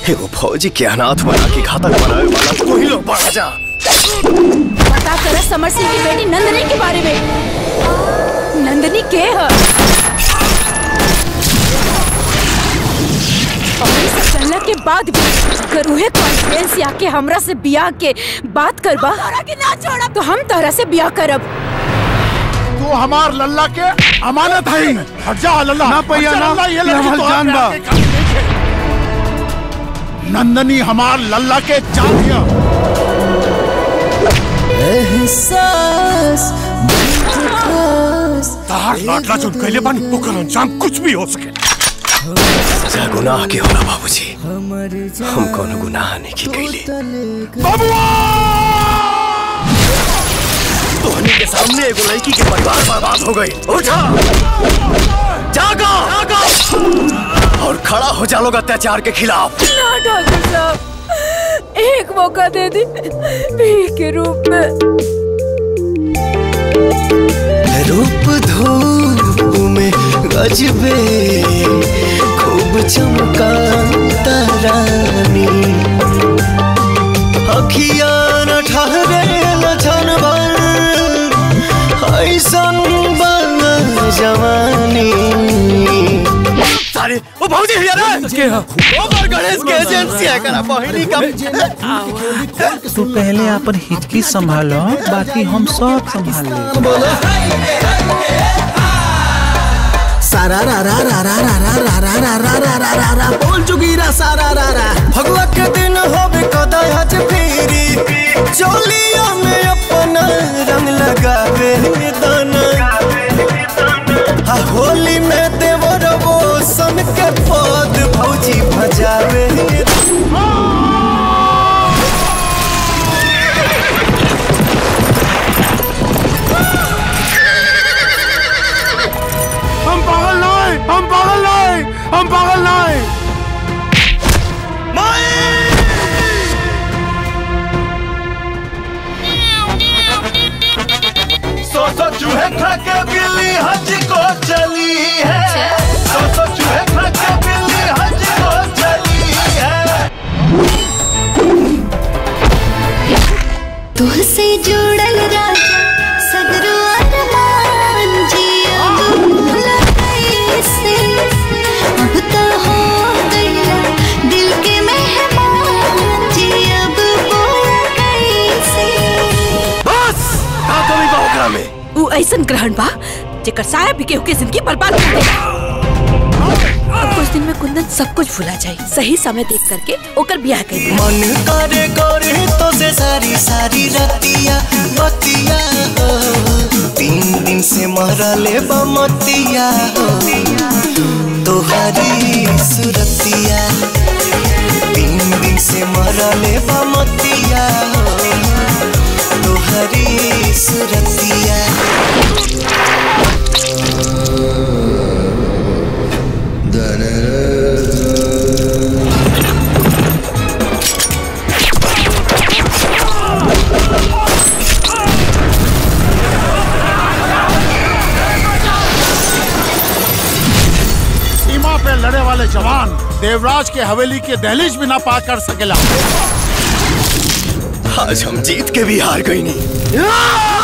एगो फौजी के अनाथ बना के घातक बनावे वाला तू ही लोग बड़ा जा पता कर समर सिंह की बेटी नंदनी के बारे में नंदनी के है और ये सब करला के बाद भी अगर उहे कॉन्फ्रेंस आके हमरा से बियाह के बात करबा के ना छोड़ा तो हम तोहरा से बियाह करब तू हमार लल्ला के अमानत है हट जा लल्ला ना पैया, हट जा, ना। लल्ला, ये ये लड़की हमार तो जान आप बा। प्यार के काबिल नहीं है। नंदनी हमार लल्ला के जान दिया तार लाडला चुन कैले बन ओकर अंजाम कुछ भी हो सके सजा गुनाह के होला बाबूजी हम कोनो गुनाह नहीं की कैले तोहनी के सामने एगो लड़की के परिवार बर्बाद हो गई उठा जागो जागो और खड़ा हो जा लोग अत्याचार के खिलाफ ना डॉक्टर साहब एक मौका दे दी भीख के रूप में रूप धूप में गजबे खूब चमका तारानी अखिया न ठहरे लछन भर ऐसन बन जवानी सारे ओ भौजी हिया रे के हा ओवर गणेश के एजेंसी है करा बहिनी का तू पहले अपन हिचकी संभालो बाकी हम सब संभाल ले सारा रा रा रा रा रा रा रा रा रा रा रा रा रा रा बोल चुकी रा सारा रा रा भगवा के दिन होबे कदा हज फेरी चोलिया में अपना रंग लगावे दाना आ होली में देवर वो सन के पद भौजी भजावे हम पागल नहीं हम पागल नहीं हम पागल नहीं सो सो चूहे खा के बिल्ली हज को चली है सो सो चूहे खा के बिल्ली हज को चली है तुहसे जुड़ल राजा सगरो अरमान जिया भूला कैसे अब तो हो गया दिल के मेहमान जी अब बोला कैसे बस का कमी बा ओकरा में उ ऐसन ग्रहण बा जेकर साया भी केहू के जिंदगी बर्बाद कर देगा अब कुछ दिन में कुंदन सब कुछ भुला जाए सही समय देख करके ओकर ब्याह कर दे मन करे करे तो से सारी सारी रतिया बतिया हो तीन दिन से मरले बमतिया हो तोहरी सुरतिया तीन दिन से मरले बमतिया हो तोहरी सुरतिया सीमा पे लड़े वाले जवान देवराज के हवेली के दहलीज भी ना पार कर सकेला आज हम जीत के भी हार गई नहीं